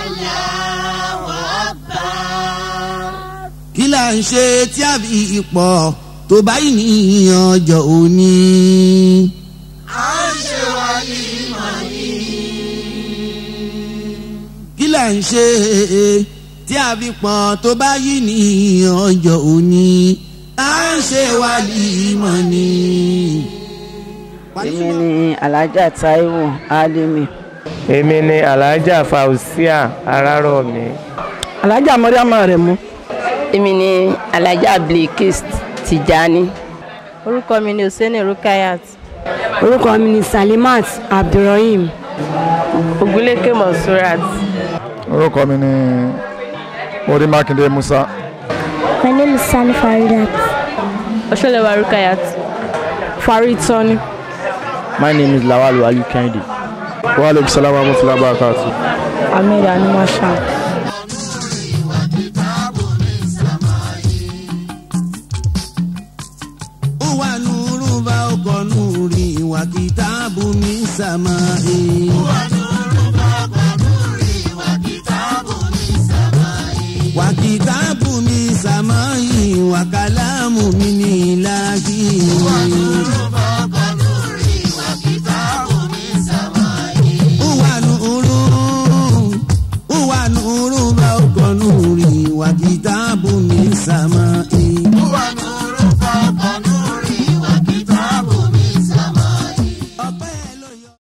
kí là ń ṣe tí a fi pọ̀ tó báyìí ní ọjọ́ òní. kí là ń ṣe tí a fi pọ̀ tó báyìí ní ọjọ́ òní. à ń ṣe wàlímọ̀ ni. èmi ni alhaja taiwo alimi èmi ni alhaja fausia arárọ̀mí. alájà mọ́ríàmọ́ rẹ̀ mú. èmi ni alhaja bilkis tijani. orúkọ mi ni hussein rukayat. orúkọ mi ni salimat abdulrahim. ogunléke monsurat. orúkọ mi ni mori makinde musa. my name is sani faridat. ọ̀ṣọ́lẹ̀wà rukayat. farid sani. my name is lawal wali kehinde. wa aleykum salaam wa rahmatulah barakatu. ahmed animasha. ó wà nùrù bá ọkọ̀ nùrì wà kìtàbù mi sàmà ẹ̀. wà kìtàbù mi sàmà ẹ̀ wà kàlámù mi ní ìlàjì. ó wà nùrù ó wà nùrù bá ọkọ̀ nùrì wà kìtàbù mi sàmà ẹ̀.